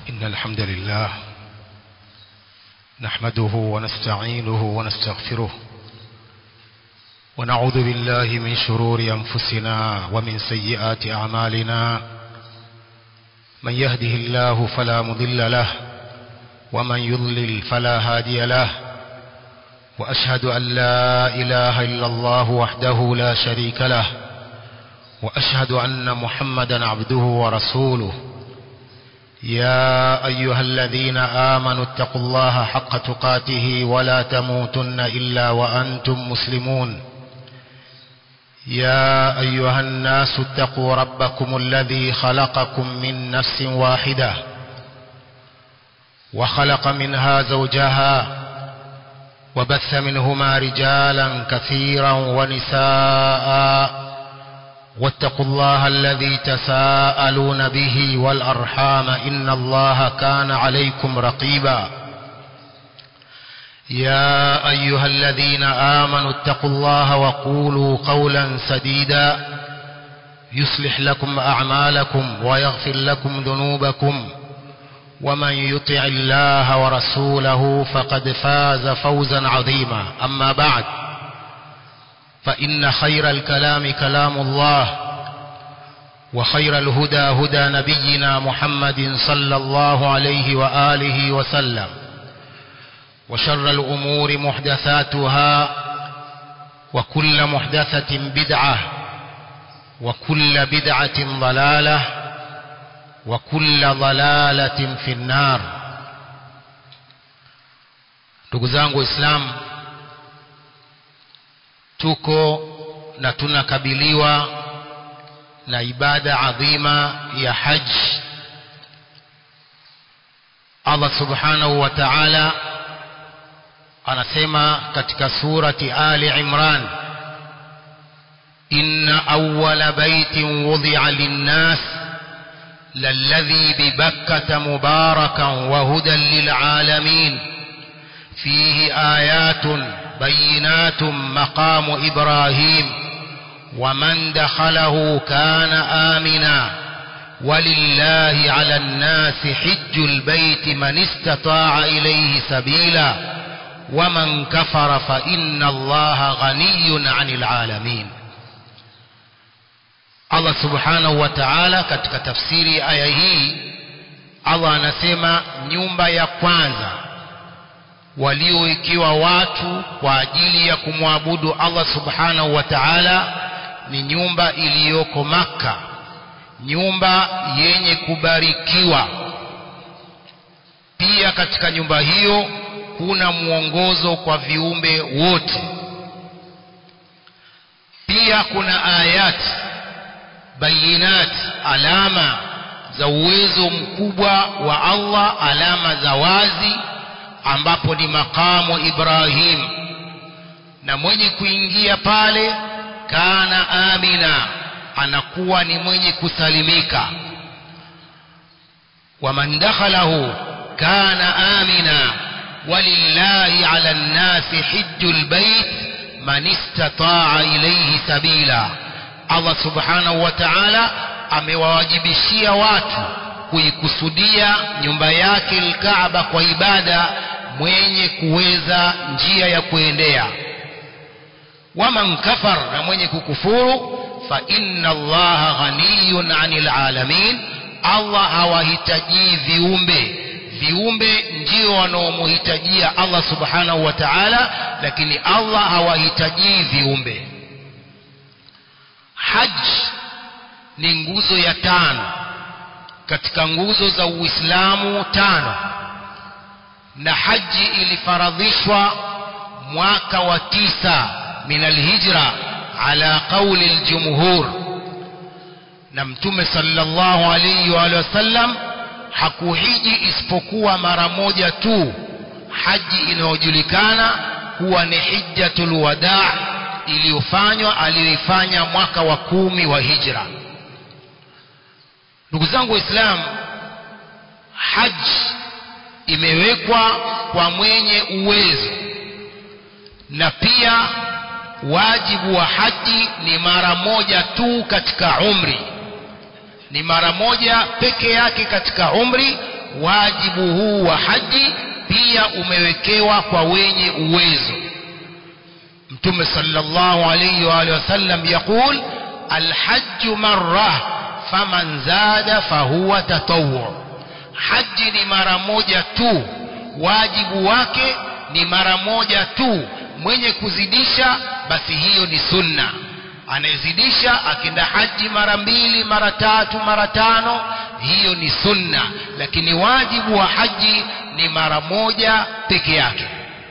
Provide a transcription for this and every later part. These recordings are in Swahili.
إن الحمد لله نحمده ونستعينه ونستغفره ونعوذ بالله من شرور أنفسنا ومن سيئات أعمالنا من يهده الله فلا مضل له ومن يضلل فلا هادي له وأشهد أن لا إله إلا الله وحده لا شريك له وأشهد أن محمدا عبده ورسوله يا أيها الذين آمنوا اتقوا الله حق تقاته ولا تموتن إلا وأنتم مسلمون يا أيها الناس اتقوا ربكم الذي خلقكم من نفس واحدة وخلق منها زوجها وبث منهما رجالا كثيرا ونساء واتقوا الله الذي تساءلون به والأرحام إن الله كان عليكم رقيبا يا أيها الذين آمنوا اتقوا الله وقولوا قولا سديدا يصلح لكم أعمالكم ويغفر لكم ذنوبكم ومن يطع الله ورسوله فقد فاز فوزا عظيما أما بعد فإن خير الكلام كلام الله وخير الهدى هدى نبينا محمد صلى الله عليه وآله وسلم وشر الأمور محدثاتها وكل محدثة بدعة وكل بدعة ضلالة وكل ضلالة في النار تقزانه إسلام tuko na tunakabiliwa na ibada adhima ya haji Allah subhanahu wa ta'ala anasema katika surati Ali Imran inna awwala baitin wudi'a lin-nas lalladhi bi Bakkah mubarakan wa hudan lil-alamin fihi ayatun بينات مقام إبراهيم ومن دخله كان آمنا ولله على الناس حج البيت من استطاع إليه سبيلا ومن كفر فإن الله غني عن العالمين Allah subhanahu wa ta'ala katika tafsiri aya hii Allah anasema nyumba ya kwanza walioikiwa watu kwa ajili ya kumwabudu Allah subhanahu wa ta'ala ni nyumba iliyoko maka nyumba yenye kubarikiwa pia katika nyumba hiyo kuna mwongozo kwa viumbe wote pia kuna ayat bayinat alama za uwezo mkubwa wa Allah alama za wazi ambapo ni makamu Ibrahim na mwenye kuingia pale kana amina anakuwa ni mwenye kusalimika waman dakhalahu kana amina walillahi ala nnasi hijjul bait man istataa ilayhi sabila Allah subhanahu wa ta'ala amewawajibishia watu kuikusudia nyumba yake al-Kaaba kwa ibada mwenye kuweza njia ya kuendea waman kafar na mwenye kukufuru fa inna allaha ghaniyun 'anil alamin Allah hawahitaji viumbe viumbe ndio wanaomhitajia Allah subhanahu wa ta'ala lakini Allah hawahitaji viumbe hajj ni nguzo ya tano katika nguzo za Uislamu tano na haji ilifaradhishwa mwaka wa tisa min alhijra ala qawli aljumhur na mtume sallallahu alayhi wa sallam hakuhiji isipokuwa mara moja tu haji inayojulikana kuwa ni hijjatul wadaa iliyofanywa aliyoifanya mwaka wa kumi wa hijra ndugu zangu waislamu haji imewekwa kwa mwenye uwezo na pia wajibu wa haji ni mara moja tu katika umri ni mara moja peke yake katika umri wajibu huu wa haji pia umewekewa kwa wenye uwezo mtume sallallahu alayhi wa alihi wasallam yaqul alhajj marra faman zada fahuwa tatawwu haji ni mara moja tu wajibu wake ni mara moja tu mwenye kuzidisha basi hiyo ni sunna anayezidisha akienda haji mara mbili mara tatu mara tano hiyo ni sunna lakini wajibu wa haji ni mara moja peke yake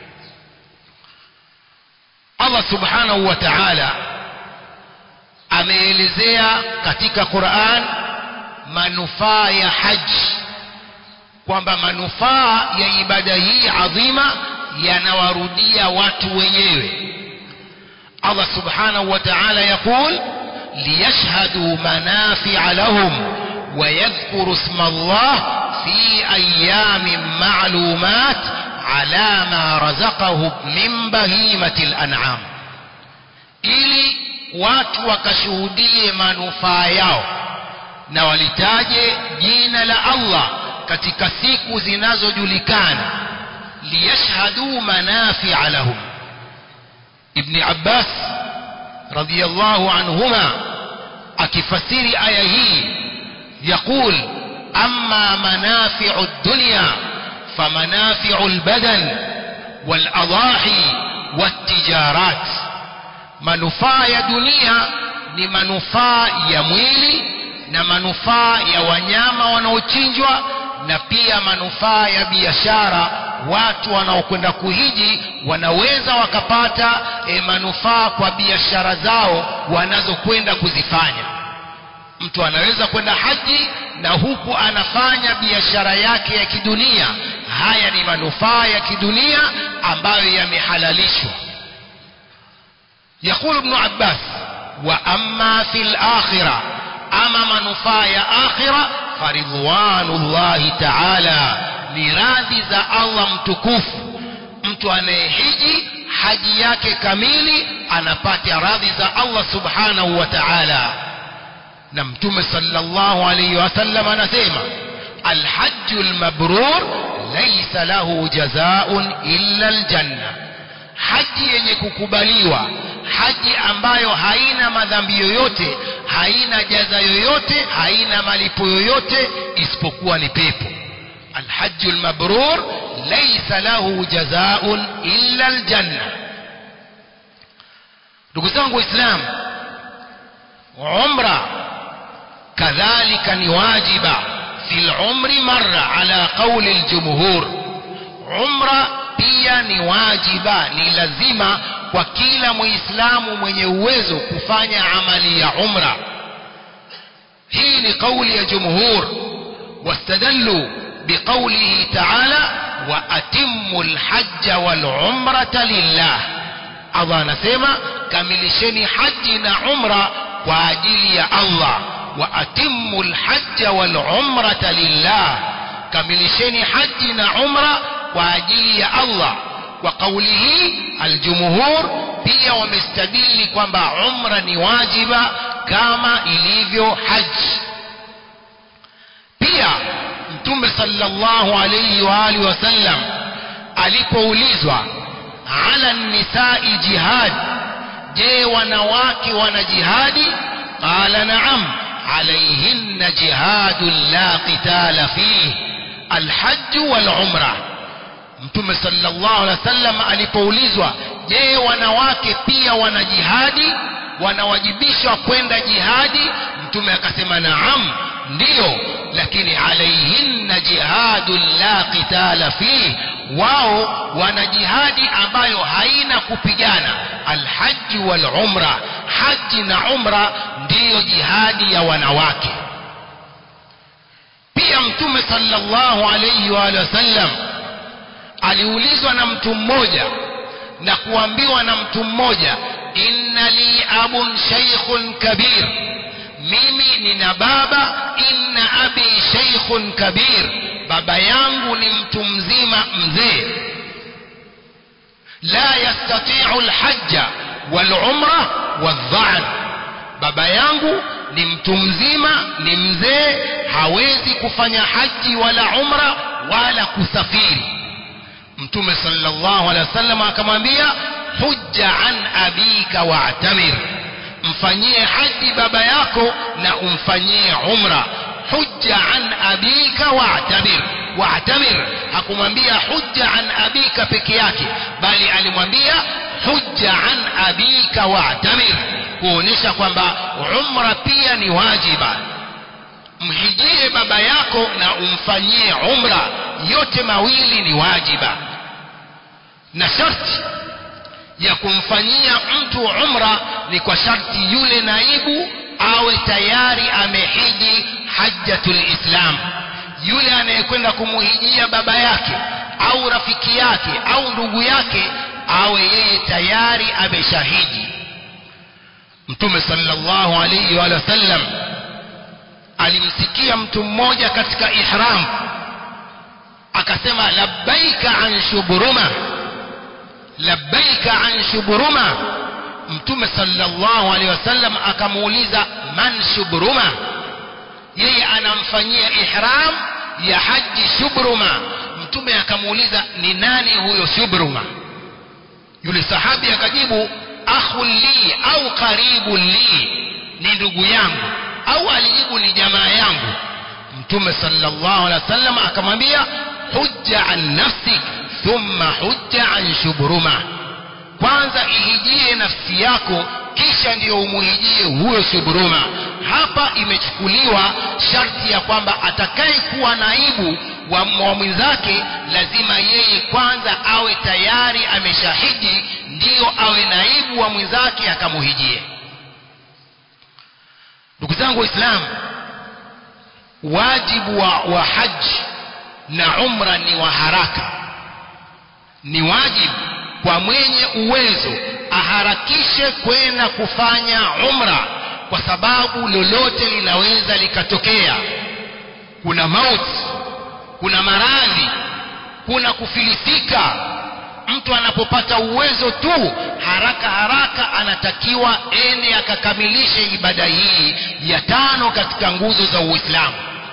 Allah subhanahu wa ta'ala ameelezea katika Qur'an manufaa ya haji kwamba manufaa ya ibada hii adhima yanawarudia watu wenyewe Allah subhanahu wa ta'ala يقول ليشهدوا منافع لهم ويذكروا اسم الله في أيام معلومات على ما رزقهم من بهيمة الأنعام ili watu wakashuhudie manufaa yao na walitaje jina la Allah katika siku zinazojulikana liyashhadu manafia lahum ibn Abbas radiyallahu anhuma akifasiri aya hii يقول أما منافع الدنيا فمنافع البدن والأضاحي والتجارات manufaa ya dunia ni manufaa ya mwili na manufaa ya wanyama wanaochinjwa na pia manufaa ya biashara watu wanaokwenda kuhiji wanaweza wakapata e, manufaa kwa biashara zao wanazokwenda kuzifanya mtu anaweza kwenda haji na huku anafanya biashara yake ya kidunia haya ni manufaa ya kidunia ambayo yamehalalishwa يقول ابن عباس وأما في الآخرة أما منفاة آخرة فرضوان الله تعالى نراضي za Allah mtukufu mtu anayehiji haji yake kamili anapata radhi za Allah subhanahu wa ta'ala na mtume sallallahu alayhi wasallam anasema alhajju almabrur laysa lahu jazaa'un illa aljanna haji yenye kukubaliwa haji ambayo haina madhambi yoyote haina jaza yoyote haina malipo yoyote isipokuwa ni pepo alhajju almabrur laysa lahu jazaa'un illa aljanna ndugu zangu waislamu umra kadhalika ni wajiba fil umri marra ala qawli aljumhur umra pia ni wajiba ni lazima kwa kila muislamu mwenye uwezo kufanya amali ya umra hii ni kauli ya jumhur wastadallu biqaulihi ta'ala wa atimmu alhajja wal umrata lillah Allah anasema kamilisheni haji na umra kwa ajili ya Allah wa atimmu alhajja wal umrata lillah kamilisheni haji na umra kwa ajili ya Allah kwa kauli hii aljumhur pia wamestadili kwamba umra ni wajiba kama ilivyo haji pia mtume sallallahu alayhi wa alihi wasallam alipoulizwa ala nisai jihad je wanawake wana jihadi qala na'am alayhinna jihadun la qitala fihi alhajj wal umrah mtume sallallahu alaihi wasallam alipoulizwa je wanawake pia wana jihadi wanawajibishwa kwenda jihadi mtume akasema naam ndiyo lakini alaihinna jihadun la qitala fihi wao wana jihadi ambayo haina kupigana alhaji wal umra haji na umra ndiyo jihadi ya wanawake pia mtume sallallahu alayhi wa alihi wasallam aliulizwa na mtu mmoja na kuambiwa na mtu mmoja inna li abun shaykhun kabir mimi nina baba inna abi shaykhun kabir baba yangu ni mtu mzima mzee la yastati'u alhajja walumra wadha'n baba yangu ni mtu mzima ni mzee hawezi kufanya haji wala umra wala kusafiri mtume sallallahu alaihi wasallam akamwambia hujja an abika wa'tamir mfanyie haji baba yako na umfanyie umra hujja an abika wa'tamir wa'tamir hakumwambia hujja an abika peke yake bali alimwambia hujja an abika wa'tamir kuonyesha kwamba umra pia ni wajiba mhijie baba yako na umfanyie umra yote mawili ni wajiba na sharti ya kumfanyia mtu umra ni kwa sharti yule naibu awe tayari amehiji hajjatul islam yule anayekwenda kumuhijia baba yake au rafiki yake au ndugu yake awe yeye tayari ameshahiji mtume sallallahu alayhi wa sallam alimsikia mtu mmoja katika ihram akasema labbaika an shuburuma labbaika an shuburuma mtume sallallahu alaihi wasallam akamuuliza man shuburuma yeye anamfanyia ihram ya haji shubruma mtume akamuuliza ni nani huyo shubruma yule sahabi akajibu akhun li au karibu li ni ndugu yangu au alijibu ni jamaa yangu mtume sallallahu alaihi wasallam akamwambia hujja an nafsik thumma hujja an shubruma kwanza ihijie nafsi yako kisha ndiyo umuhijie huyo shubruma hapa imechukuliwa sharti ya kwamba atakayekuwa naibu wa, wa mwenzake lazima yeye kwanza awe tayari ameshahiji ndiyo awe naibu wa mwenzake akamuhijie ndugu zangu waislamu wajibu wa, wa haji na umra ni wa haraka ni wajibu kwa mwenye uwezo aharakishe kwenda kufanya umra kwa sababu lolote linaweza likatokea kuna mauti kuna maradhi kuna kufilisika mtu anapopata uwezo tu haraka haraka anatakiwa ende akakamilishe ibada hii ya tano katika nguzo za uislamu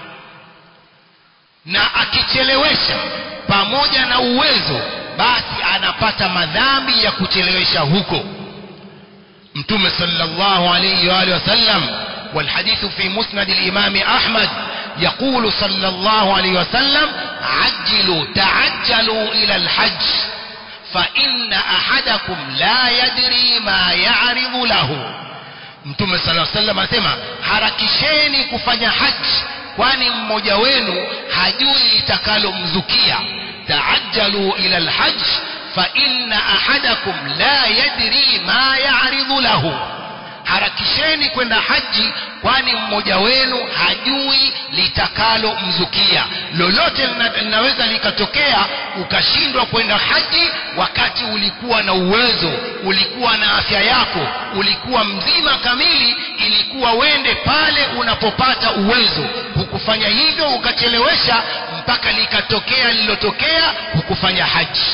na akichelewesha pamoja na uwezo basi anapata madhambi ya kuchelewesha huko mtume sallallahu alayhi wa alihi wasallam والحديث في مسند الإمام أحمد يقول صلى الله عليه وسلم عجلوا تعجلوا إلى الحج فإن أحدكم لا يدري ما يعرض له mtume sala salam anasema harakisheni kufanya haji kwani mmoja wenu hajui litakalomzukia taajjalu ila alhajj fa inna ahadakum la yadri ma ya'ridu lahu harakisheni kwenda haji kwani mmoja wenu hajui litakalo mzukia lolote linaweza likatokea ukashindwa kwenda haji wakati ulikuwa na uwezo ulikuwa na afya yako ulikuwa mzima kamili ilikuwa wende pale unapopata uwezo hukufanya hivyo ukachelewesha mpaka likatokea lililotokea hukufanya haji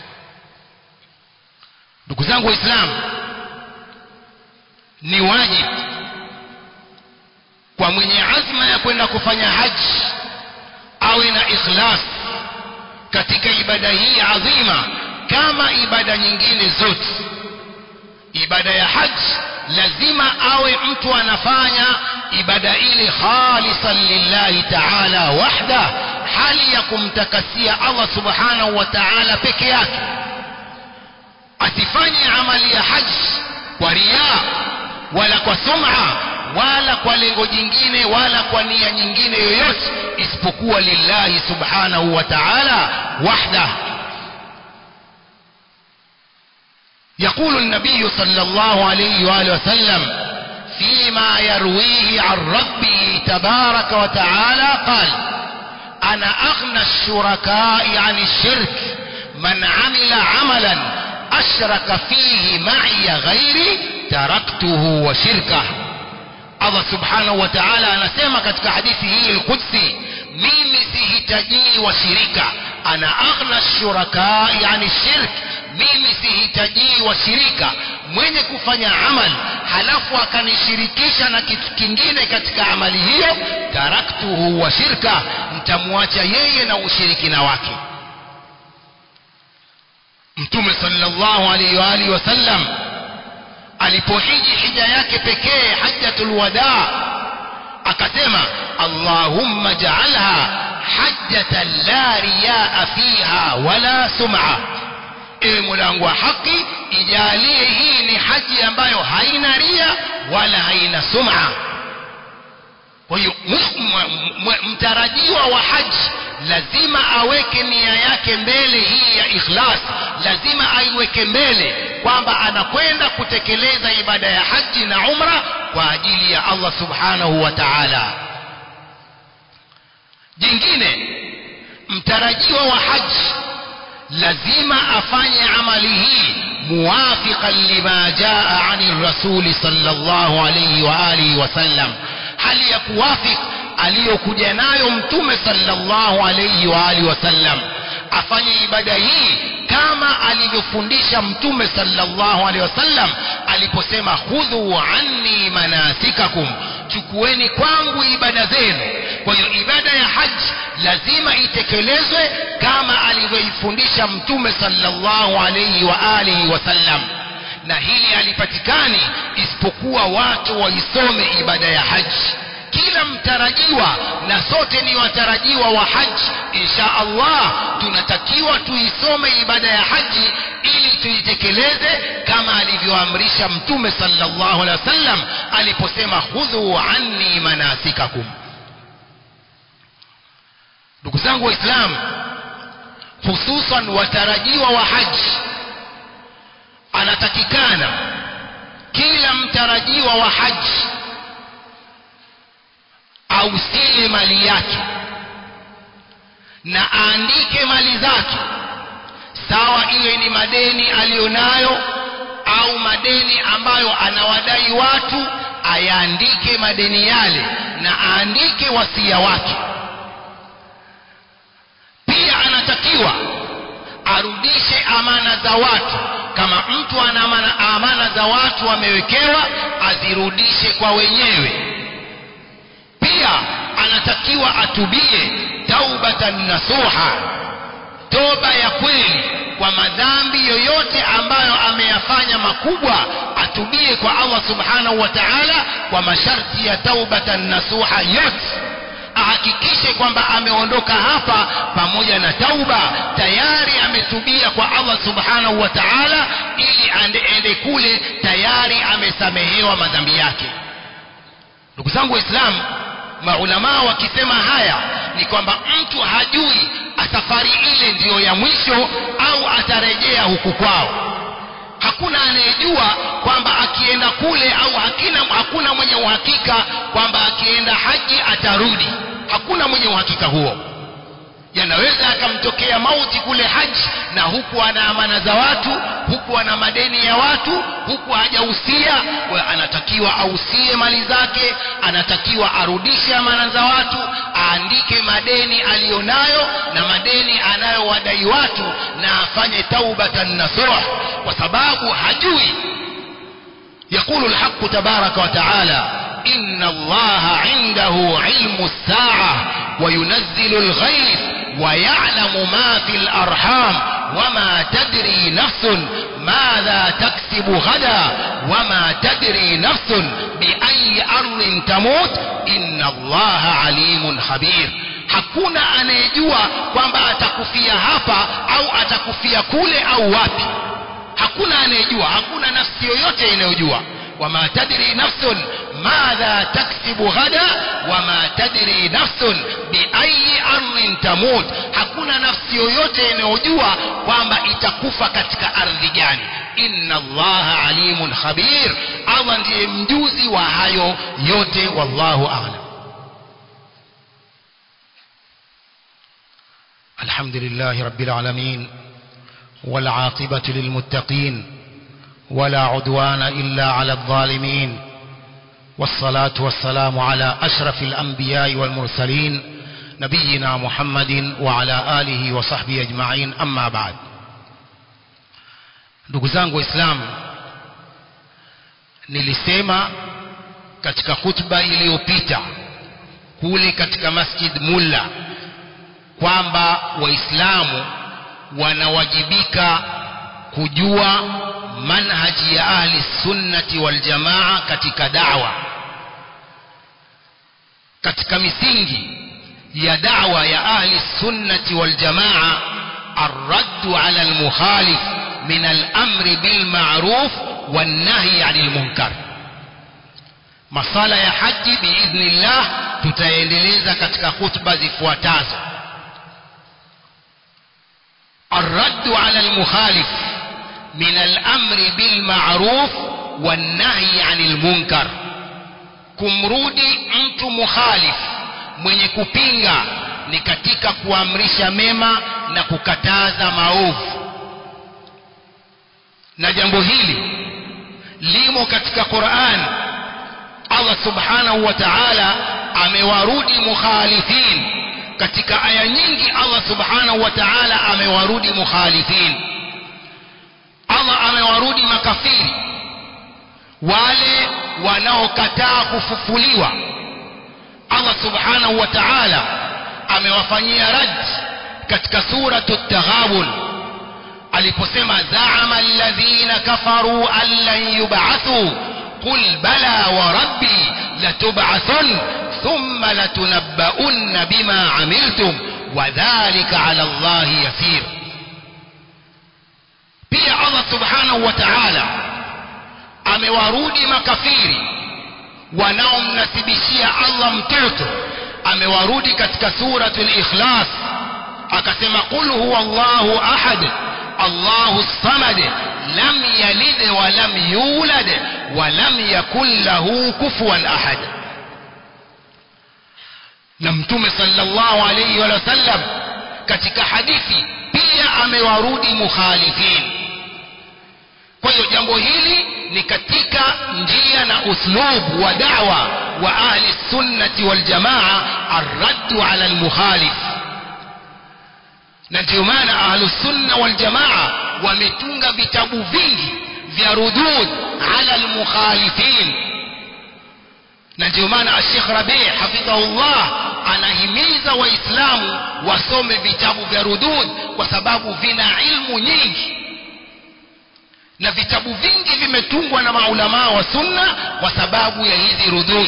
ndugu zangu waislamu ni wajibu kwa mwenye azma ya kwenda kufanya haji awe na ikhlas katika ibada hii adhima kama ibada nyingine zote ibada ya haji lazima awe mtu anafanya ibada ile khalisan lillahi ta'ala wahda hali ya kumtakasia Allah subhanahu wa ta'ala peke yake asifanye amali ya haji kwa riaa wala kwa sum'a wala kwa lengo jingine wala kwa nia nyingine yoyote isipokuwa lillahi subhanahu wa ta'ala wahda يقول النبي صلى الله عليه وآله وسلم فيما يرويه عن ربه تبارك وتعالى قال أنا أغنى الشركاء عن الشرك من عمل عملا أشرك فيه معي غيري taraktuhu wa shirka Allah subhanahu wa ta'ala anasema katika hadithi hii al-Qudsi mimi sihitajii washirika ana aghna shuraka yani shirk mimi sihitajii washirika mwenye kufanya amal halafu akanishirikisha na kitu kingine katika amali hiyo taraktuhu wa shirka mtamwacha yeye na ushirikina wake mtume sallallahu alaihi wa alihi wasallam alipohiji hija yake pekee hajjatul wadaa akasema allahumma ja'alha hajjatan la riyaa fiha wala sum'a ewe mulangu wa haki ijalie hii ni haji ambayo haina ria wala haina sum'a kwa hiyo mtarajiwa wa haji lazima aweke nia yake mbele hii ya ikhlas lazima aiweke mbele kwamba anakwenda kutekeleza ibada ya haji na umra kwa ajili ya Allah subhanahu wa ta'ala jingine mtarajiwa wa haji lazima afanye amali hii muwafiqan lima jaa ani rasuli sallallahu alayhi wa alihi wasallam hali ya kuwafik aliyokuja nayo mtume sallallahu alayhi wa alihi wasallam afanye ibada hii kama alivyofundisha mtume sallallahu alaihi wasallam aliposema khudhu anni manasikakum chukueni kwangu ibada zenu kwa hiyo ibada ya haji lazima itekelezwe kama alivyoifundisha mtume sallallahu alaihi wa alihi wasallam na hili halipatikani isipokuwa watu waisome ibada ya haji kila mtarajiwa na sote ni watarajiwa wa haji insha Allah tunatakiwa tuisome ibada ya haji ili tuitekeleze kama alivyoamrisha mtume sallallahu alaihi wasallam aliposema khudhu anni manasikakum ndugu zangu waislamu hususan watarajiwa wa haji anatakikana kila mtarajiwa wa haji ausie mali yake na aandike mali zake sawa iwe ni madeni aliyonayo au madeni ambayo anawadai watu ayaandike madeni yale na aandike wasia wake pia anatakiwa arudishe amana za watu kama mtu ana amana, amana za watu amewekewa azirudishe kwa wenyewe pia anatakiwa atubie taubatan nasuha toba ya kweli kwa madhambi yoyote ambayo ameyafanya makubwa atubie kwa Allah subhanahu wa ta'ala kwa masharti ya taubatan nasuha yote ahakikishe kwamba ameondoka hapa pamoja na tauba tayari ametubia kwa Allah subhanahu wa ta'ala ili ande, ende kule tayari amesamehewa madhambi yake ndugu zangu waislamu maulamaa wakisema haya ni kwamba mtu hajui safari ile ndiyo ya mwisho au atarejea huku kwao hakuna anayejua kwamba akienda kule au hakina, hakuna mwenye uhakika kwamba akienda haji atarudi hakuna mwenye uhakika huo yanaweza akamtokea mauti kule haji na huku ana amana za watu huku ana madeni ya watu huku hajahusia anatakiwa ausie mali zake anatakiwa arudishe amana za watu aandike madeni aliyonayo na madeni anayowadai watu na afanye taubatan nasuh kwa sababu hajui يقول الحق تبارك وتعالى إن الله عنده علم الساعة وينزل الغيث ويعلم ما في الأرحام وما تدري نفس ماذا تكسب غدا وما تدري نفس بأي أرض تموت إن الله عليم خبير hakuna anayejua kwamba atakufia hapa au atakufia kule au wapi hakuna anayejua hakuna nafsi yoyote inayojua wama tadri nafsun madha taksibu ghada wama tadri nafsun biayi ardhin tamut hakuna nafsi yoyote inayojua kwamba itakufa katika ardhi gani inna allaha alimun khabir allah ndiye mjuzi wa hayo yote wallahu a'lam الحمد لله رب العالمين والعاقبة للمتقين ولا عدوان إلا على الظالمين والصلاة والسلام على أشرف الأنبياء والمرسلين نبينا محمد وعلى آله وصحبه أجمعين أما بعد ndugu zangu waislamu nilisema katika hutuba iliyopita kule katika masjid mulla kwamba waislamu wanawajibika kujua manhaji ya ahli sunnati wal jamaa katika da'wa katika misingi ya da'wa ya ahli sunnati wal jamaa الرد على المخالف من الأمر بالمعروف والنهي عن المنكر masala ya haji biidhnillah tutaendeleza katika khutba zifuatazo الرد على المخالف من الأمر بالمعروف والنهي عن المنكر kumrudi mtu mukhalif mwenye kupinga ni katika kuamrisha mema na kukataza maovu na jambo hili limo katika Qur'an Allah subhanahu wa ta'ala amewarudi mukhalifin katika aya nyingi Allah subhanahu wa ta'ala amewarudi mukhalifin Allah amewarudi makafiri wale wanaokataa kufufuliwa Allah subhanahu wa ta'ala amewafanyia rad katika suratu taghabun aliposema zaama alladhina kafaru an lan yub'athu qul bala wa rabbi latub'athun thumma latunabba'unna bima amiltum wa dhalika 'ala Allahi yasir pia Allah subhanahu wa ta'ala amewarudi makafiri wanaomnasibishia Allah mtoto amewarudi katika suratul ikhlas akasema qul huwa Allahu ahad Allahu samad lam yalid wa lam yulad wa lam yakul lahu kufuwan ahad na mtume sallallahu alayhi wa sallam katika hadithi pia amewarudi mukhalifin kwa hiyo jambo hili ni katika njia na uslub wa da'wa wa ahli sunnati wal jamaa arraddu ala almukhalif na ndio maana ahlu sunna wal jamaa wametunga vitabu vingi vya rudud ala almukhalifin na ndio maana Sheikh Rabi' hafidhahullah anahimiza waislamu wasome vitabu vya rudud kwa sababu vina ilmu nyingi na vitabu vingi vimetungwa na maulamaa wa sunna kwa sababu ya hizi rudud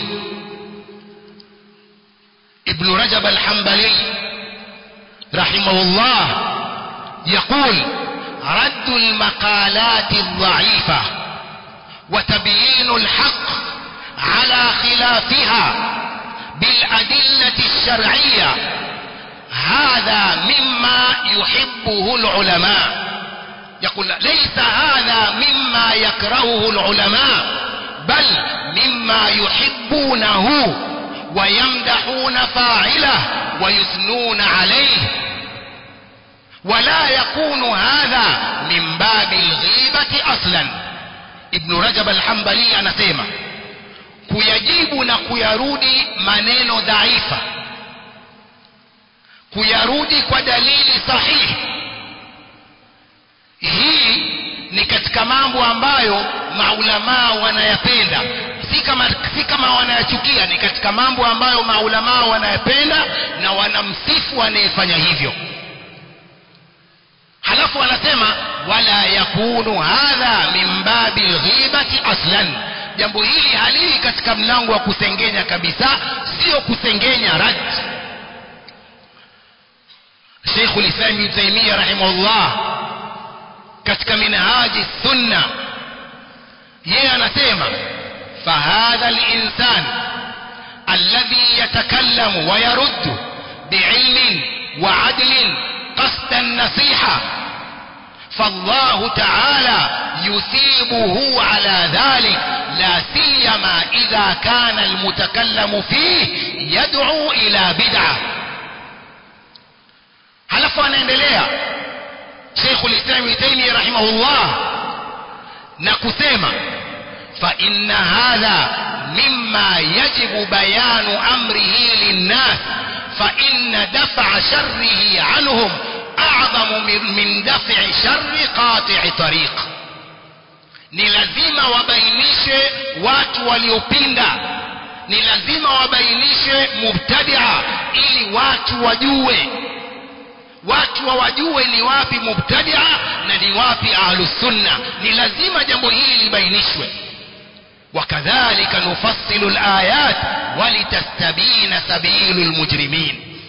ibn rajab al-hanbali rahimahullah يقول رد المقالات الضعيفة وتبيين الحق على خلافها بالأدلة الشرعية هذا مما يحبه العلماء يقول ليس هذا مما يكرهه العلماء بل مما يحبونه ويمدحون فاعله ويثنون عليه ولا يكون هذا من باب الغيبة أصلا ابن رجب الحنبلي anasema kuyajibu na kuyarudi maneno dhaifa kuyarudi kwa dalili sahihi hii ni katika mambo ambayo maulamaa wanayapenda si kama si kama wanayachukia ni katika mambo ambayo maulamaa wanayapenda na wanamsifu anayefanya hivyo halafu anasema wala yakunu hadha min babi lghibati aslan jambo hili halii katika mlango wa kusengenya kabisa sio kusengenya rad Sheikh ulislam Ibn Taymiyyah rahimahullah katika minhaji sunna yeye anasema fahadha linsan alladhi yatakallamu wa yaruddu biilmin wa adlin qasda nasiha فالله تعالى يثيبه على ذلك لا سيما إذا كان المتكلم فيه يدعو إلى بدعة halafu anaendelea Sheikh al-Islam Ibn Taymiyyah rahimahullah na kusema fa inna hadha mimma yajibu bayanu amrihi linnas fa inna daf'a sharrihi anhum a'zamu min daf'i sharri qati'i tariq ni lazima wabainishe watu waliopinda ni lazima wabainishe mubtadia ili watu wajue watu wawajue ni wapi mubtadia na ni wapi ahlusunna ni lazima jambo hili libainishwe وكذلك نفصل الآيات ولتستبين سبيل المجرمين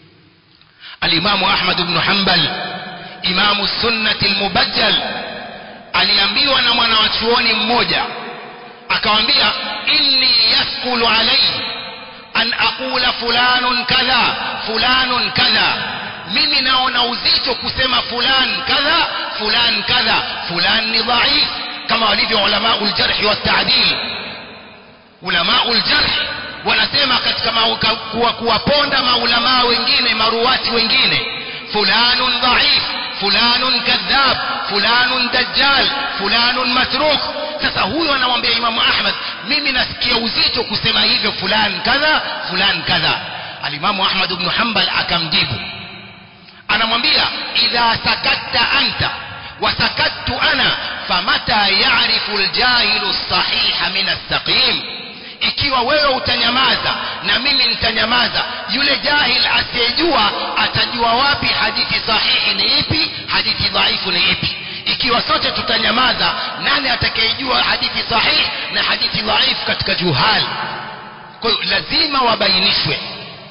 الإمام أحمد بن حنبل إمام السنة المبجل aliambiwa na mwanawachuoni mmoja akamwambia inni yaskulu alayhi an aqula fulanun kadha fulanun kadha mimi naona uzito kusema fulan kadha fulan kadha fulan ni dhaif kama walivyo ulamau ljarhi waltaadil ulamau ljarhi wanasema katika kuwa, kuwaponda maulamaa wengine maruwati wengine fulanun dhaif fulanun kadhab fulanun dajjal fulanun matruk sasa huyo anamwambia imamu ahmad mimi nasikia uzito kusema hivyo fulan kadha fulan kadha alimamu ahmad bnu hambal akamjibu anamwambia idha sakatta anta وسكت أنا فمتى يعرف الجاهل الصحيح من السقيم ikiwa wewe utanyamaza na mimi nitanyamaza yule jahil asiyejua atajua wapi hadithi sahihi ni ipi hadithi dhaifu ni ipi ikiwa sote tutanyamaza nani atakayejua hadithi sahihi na hadithi dhaifu katika juhal kwa hiyo lazima wabainishwe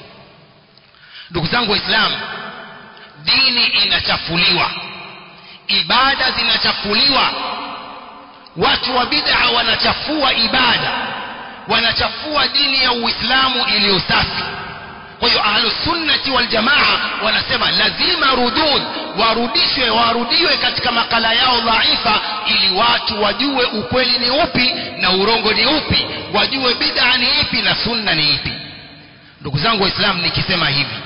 ndugu zangu waislamu dini inachafuliwa ibada zinachafuliwa watu wa bid'a wanachafua ibada wanachafua dini ya uislamu iliyo safi kwa hiyo ahlusunnati waljamaa wanasema lazima rudud warudishwe warudiwe katika makala yao dhaifa ili watu wajue ukweli ni upi na urongo ni upi wajue bid'a ni ipi na sunna ni ipi ndugu zangu waislamu nikisema hivi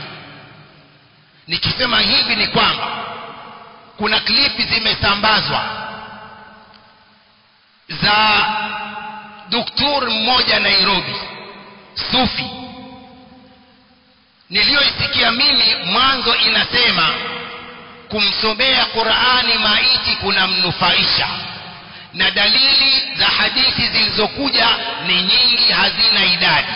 nikisema hivi ni kwamba kuna klipi zimesambazwa za doktor mmoja Nairobi sufi niliyoisikia mimi mwanzo inasema kumsomea Qur'ani maiti kunamnufaisha na dalili za hadithi zilizokuja ni nyingi hazina idadi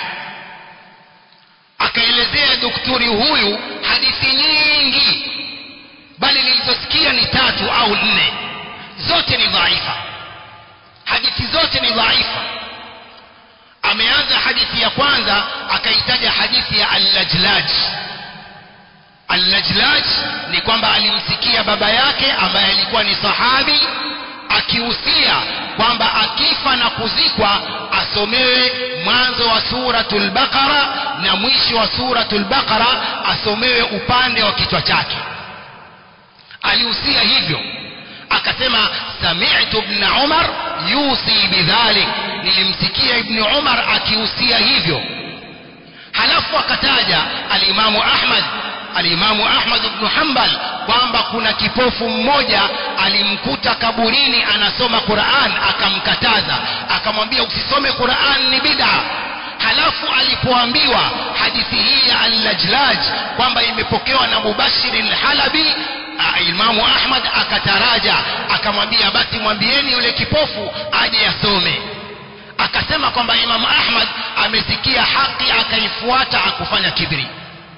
akaelezea daktari huyu hadithi nyingi bali nilizosikia ni tatu au nne zote ni dhaifa hadithi zote ni dhaifa ameanza hadithi ya kwanza akaitaja hadithi ya al-lajlaj al-lajlaj ni kwamba alimsikia baba yake ambaye alikuwa ni sahabi akihusia kwamba akifa na kuzikwa asomewe mwanzo wa suratul baqara na mwisho wa suratul baqara asomewe upande wa kichwa chake alihusia hivyo akasema sami'tu ibn umar yusi bidhalik nilimsikia ibn umar akihusia hivyo halafu akataja alimamu ahmad alimamu ahmad ibn hanbal kwamba kuna kipofu mmoja alimkuta kaburini anasoma quran akamkataza akamwambia usisome quran ni bid'a halafu alipoambiwa hadithi hii ya al-lajlaj kwamba imepokewa na mubashiri al-halabi imamu ahmad akataraja akamwambia basi mwambieni yule kipofu aje asome akasema kwamba imamu ahmad amesikia haki akaifuata akufanya kibri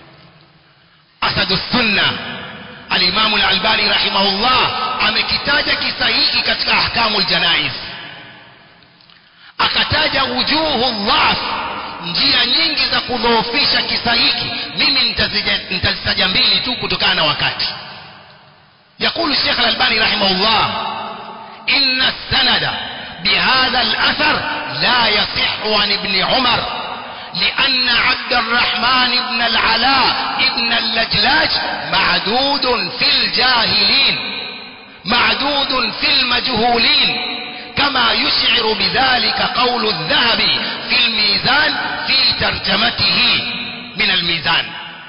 asadu sunna alimamu al-albani rahimahullah amekitaja kisa hiki katika ahkamu ljanaiz akataja wujuhu dhaf njia nyingi za kudhoofisha kisa hiki mimi nitazitaja mbili tu kutokana na wakati يقول الشيخ الألباني رحمه الله إن السند بهذا الأثر لا يصح عن ابن عمر لأن عبد الرحمن بن العلاء ابن اللجلاج معدود في الجاهلين معدود في المجهولين كما يشعر بذلك قول الذهبي في الميزان في ترجمته من الميزان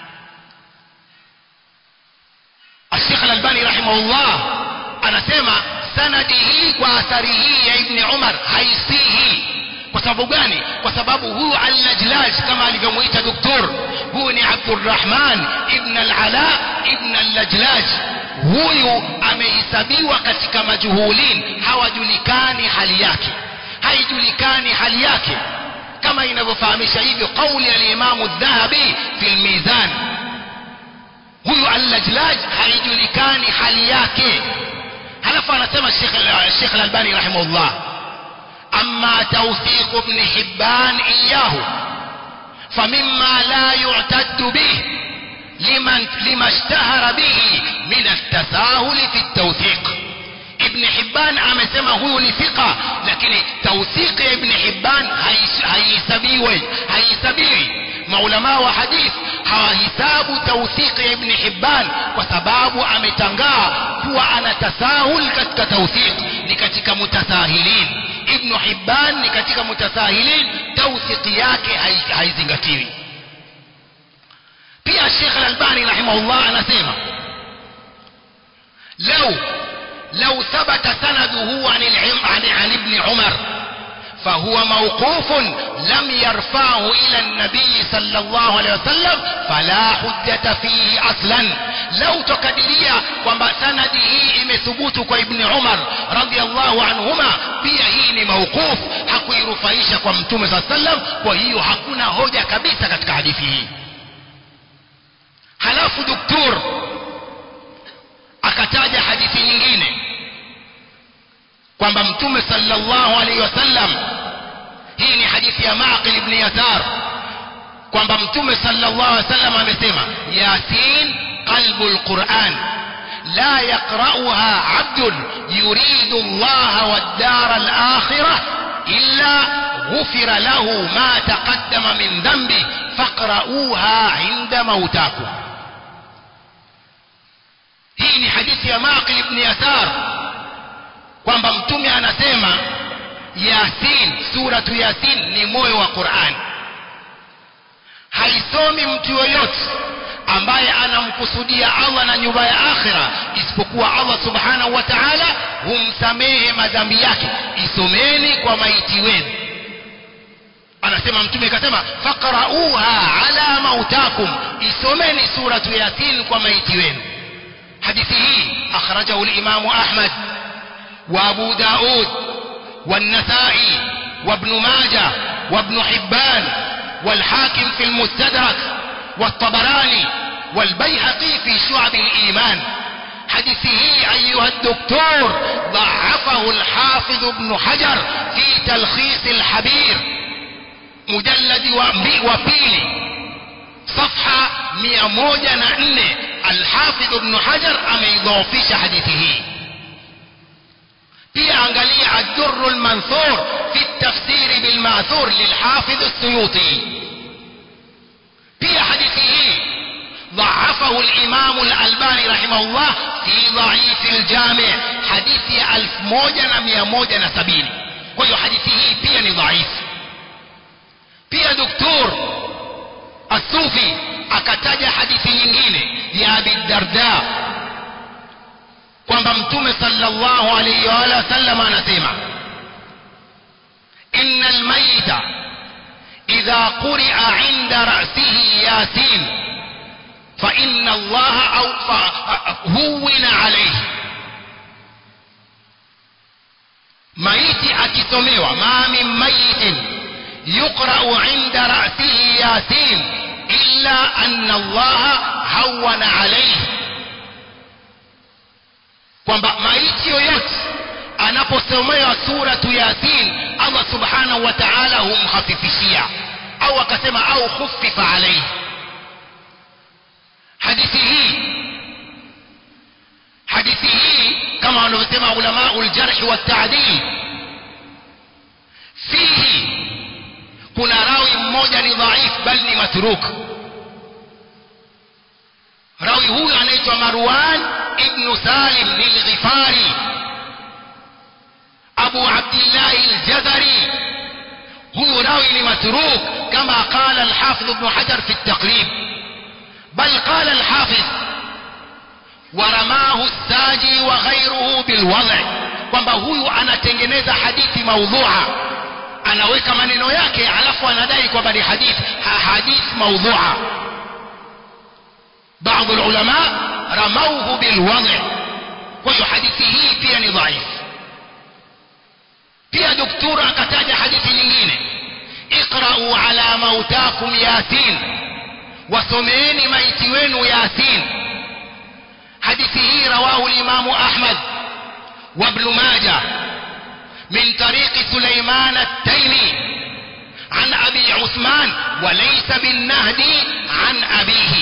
الشيخ الألباني رحمه الله anasema sanadi hii kwa athari hii ya ibni umar haisihi kwa sababu gani kwa sababu huyu al-lajlaj kama alivyomuita doktor huyu ni abdurrahman ibn al-ala ibn al-lajlaj huyu amehesabiwa katika majuhulin hawajulikani hali yake haijulikani hali yake kama inavyofahamisha hivyo kauli al-imamu dhahabi fi al-mizan huyu al-lajlaj haijulikani hali yake halafu anasema Sheikh al-Albani rahimahullah أما توثيق ابن حبان إياه فمما لا يعتد به لمن لما اشتهر به من التساهل في التوثيق ابن حبان amesema huyu ni thika lakini tawthiq ya ibn hibban haihesabiwi haihesabiwi maulama wa hadith hawahisabu tawthiq ya ibn hibban kwa sababu ametangaa kuwa ana tasahul katika tawthiq ni katika mutasahilin ibn hibban ni katika mutasahilin tawthiq yake haizingatiwi pia Sheikh Al-Albani rahimahullah anasema لو لو ثبت سنده عن عن عن ابن عمر فهو موقوف لم يرفعه إلى النبي صلى الله عليه وسلم فلا حجة فيه أصلا لو تكدريا kwamba sanadi hii imethubutu kwa ibni umar radiallahu anhuma pia hii ni mauquf hakuirufaisha kwa mtume saa sallam kwa hiyo hakuna hoja kabisa katika hadithi hii halafu doktor akataja hadithi nyingine kwamba mtume sallallahu alaihi wasallam hii ni hadithi ya Maqil ibn Yasar kwamba mtume sallallahu alaihi wasallam amesema Yasin qalbul Qur'an la yaqra'uha 'abdun yuridu Allah wad-dar al-akhirah illa ghufira lahu ma taqaddama min dhanbi faqra'uha 'inda mautakum hii ni hadithi ya Maqil ibn Yasar kwamba mtume anasema Yasin suratu Yasin ni moyo wa Qur'an haisomi mtu yoyote ambaye anamkusudia Allah na nyumba ya akhira isipokuwa Allah subhanahu wa ta'ala humsamehe madhambi yake isomeni kwa maiti wenu anasema mtume akasema faqra'uha ala mautakum isomeni suratu Yasin kwa maiti wenu hadithi hii akhrajahu al-Imam Ahmad وابو داود والنسائي وابن ماجه وابن حبان والحاكم في المستدرك والطبراني والبيهقي في شعب الإيمان حديثه أيها الدكتور ضعفه الحافظ ابن حجر في تلخيص الحبير مجلد وبيلي صفحة 104 الحافظ ابن حجر أميضوفش حديثه pia angalia ad-durr al-manthur fi at-tafsir bil ma'thur lil hafiz as-suyuti pia hadithi hii ضعفه الإمام الألباني رحمه الله في ضعيف الجامع حديث 1170 kwa hadithi hii pia ni dhaifu pia doktor Asufi akataja hadithi nyingine ya Abi Darda kwamba mtume sallallahu alayhi wa sallam anasema innal mayta idha quri'a 'inda ra'sihi yasin fa inna allaha aw huwina alayhi maiti akisomewa ma min mayitin yuqra'u 'inda ra'sihi yasin illa anna allaha hawwana alayhi kwamba maiti yoyote anaposomewa suratu yasin allah subhanahu wa ta'ala humhafifishia au akasema au khuffifa alayhi hadithi hii hadithi hii kama wanavyosema ulama uljarh wa ta'dil fihi kuna rawi mmoja ni dhaif bal ni matruk rawi huyu anaitwa marwan ابن سالم للغفاري أبو عبد الله الجزري هو راوي متروك كما قال الحافظ ابن حجر في التقريب بل قال الحافظ ورماه الساجي وغيره بالوضع kwamba huyu anatengeneza hadithi maudhua anaweka maneno yake alafu anadai kwamba ni hadith hadith maudhua baadhi ulama ramauhu bilwadhi kwa hiyo hadithi hii pia ni dhaifu pia doktora akataja hadithi nyingine iqra'u ala mautakum yasin wasomeeni maiti wenu yasin hadithi hii rawahu al-imam ahmad wa ibn majah min tariq sulaiman at-taymi عن أبي عثمان وليس بالنهدي عن أبيه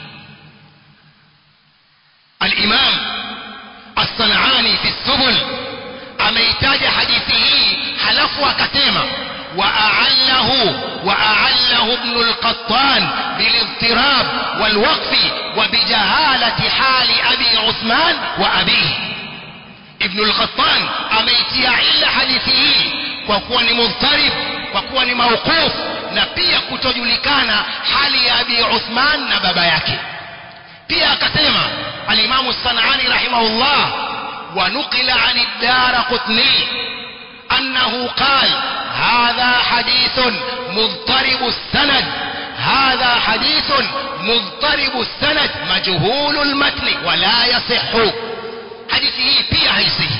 الإمام الصنعاني في السبل ameitaja hadithi hii halafu akasema وأعله وأعله ابن القطان بالاضطراب والوقف وبجهالة حال أبي عثمان وأبيه ابن القطان أميتيا إلا حديثه وكون مضطرب وكون موقوف na pia kutojulikana hali ya abi uthman na baba yake pia akasema alimamu sanani rahimahullah ونقل عن الدار قطني أنه قال هذا حديث مضطرب السند هذا حديث مضطرب السند مجهول المتن ولا يصح حديثه بيا هيسه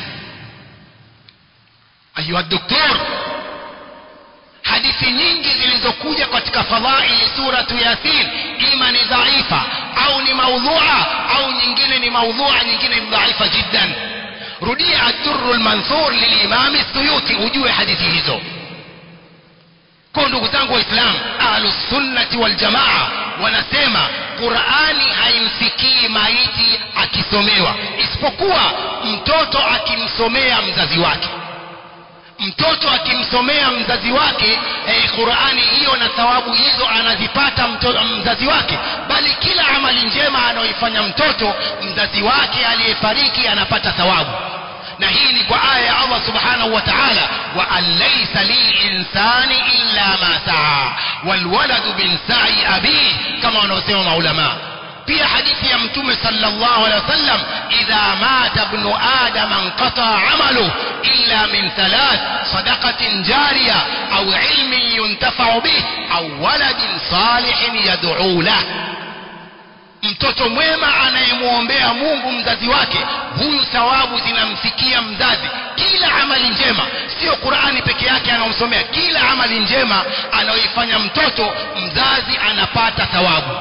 أيها الدكتور hadithi nyingi zilizokuja katika fadhaili suratu yasin ima ni dhaifa au ni maudhua au nyingine ni maudhua nyingine ni dhaifa jiddan rudia ad-durr al-mansur lilimam as-suyuti ujue hadithi hizo kwa ndugu zangu waislamu ahlus sunnati wal jamaa wanasema qurani haimfikii maiti akisomewa isipokuwa mtoto akimsomea mzazi wake mtoto akimsomea mzazi wake eh, qurani hiyo na thawabu hizo anazipata mtoto, mzazi wake bali kila amali njema anayoifanya mtoto mzazi wake aliyefariki anapata thawabu na hii ni kwa aya ya Allah subhanahu wa ta'ala wa an laysa lilinsani illa ma saa walwaladu min sa'i abi kama wanaosema maulama pia hadithi ya mtume sallallahu alaihi wasallam idha mata ibnu adam anqata amalu illa min thalath sadaqatin jariya au ilmin yuntafa'u bih au waladin salihin yad'u lahu mtoto mwema anayemwombea Mungu mzazi wake huyu thawabu zinamfikia mzazi kila amali njema sio Qur'ani peke yake anaomsomea kila amali njema anayoifanya mtoto mzazi anapata thawabu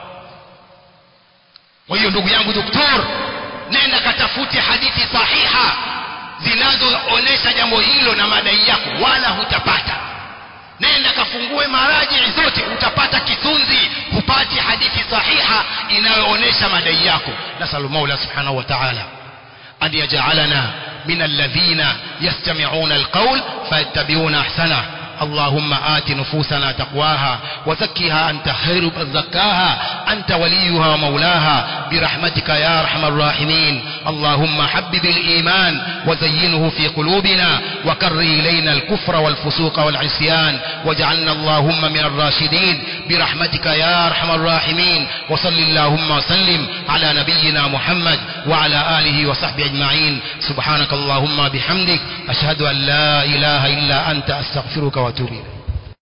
kwa hiyo ndugu yangu doktor nenda katafute hadithi sahiha zinazoonesha jambo hilo na madai yako wala hutapata nenda kafungue maraji zote utapata kisunzi hupati hadithi sahiha inayoonesha madai yako nasalu maula subhanahu wa ta'ala an yaj'alana min alladhina yastami'una alqawl fayattabi'una ahsana اللهم آت نفوسنا تقواها وزكها أنت خير من زكاها أنت وليها ومولاها برحمتك يا أرحم الراحمين اللهم حبب الإيمان وزينه في قلوبنا وكر إلينا الكفر والفسوق والعصيان واجعلنا اللهم من الراشدين برحمتك يا أرحم الراحمين وصل اللهم وسلم على نبينا محمد وعلى آله وصحبه أجمعين سبحانك اللهم بحمدك أشهد أن لا إله إلا أنت أستغفرك وأتوب إليك